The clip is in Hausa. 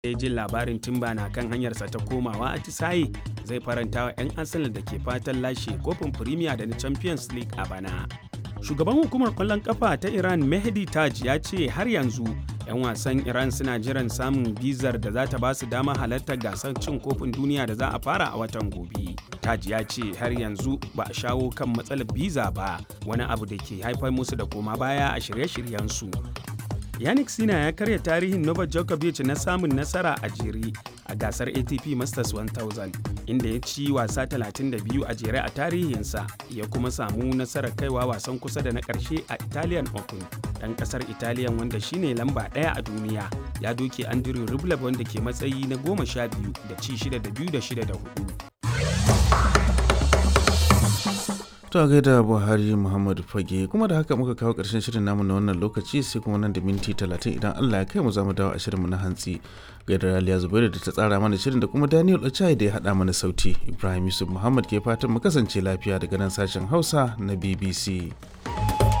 ya jin labarin timba na kan hanyarsa ta komawa atisaye zai faranta wa 'yan arsenal da ke fatan lashe kofin premier da na champions league a bana shugaban hukumar kwallon kafa ta iran mehdi taj ya ce har yanzu 'yan wasan iran suna jiran samun bizar da za ta ba su dama halartar gasar cin kofin duniya da za a fara a watan gobe taj ya ce har yanzu ba a shawo kan matsalar biza ba wani abu da ke haifar musu da koma baya a shirye-shiryensu yannick sina ya karya tarihin novak djokovic na samun nasara a jere a gasar atp masters 1000 inda ya ci wasa 32 a jere a tarihinsa ya kuma samu nasarar kaiwa wasan kusa da na karshe a italian open dan kasar italian wanda shine lamba daya a duniya ya doke andrew rublev wanda ke matsayi na goma sha biyu da ci shida da biyu da shida da hudu To a gaida Buhari Muhammadu Fage kuma da haka muka kawo ƙarshen shirin namu na wannan lokaci sai kuma nan da minti talatin idan Allah ya kai mu za mu dawo a shirinmu na hantsi. Gaida Raliya Zubairu da ta tsara mana shirin da kuma Daniel Ochai da ya haɗa mana sauti. Ibrahim Yusuf Muhammad ke fatan mu kasance lafiya daga nan sashen Hausa na BBC.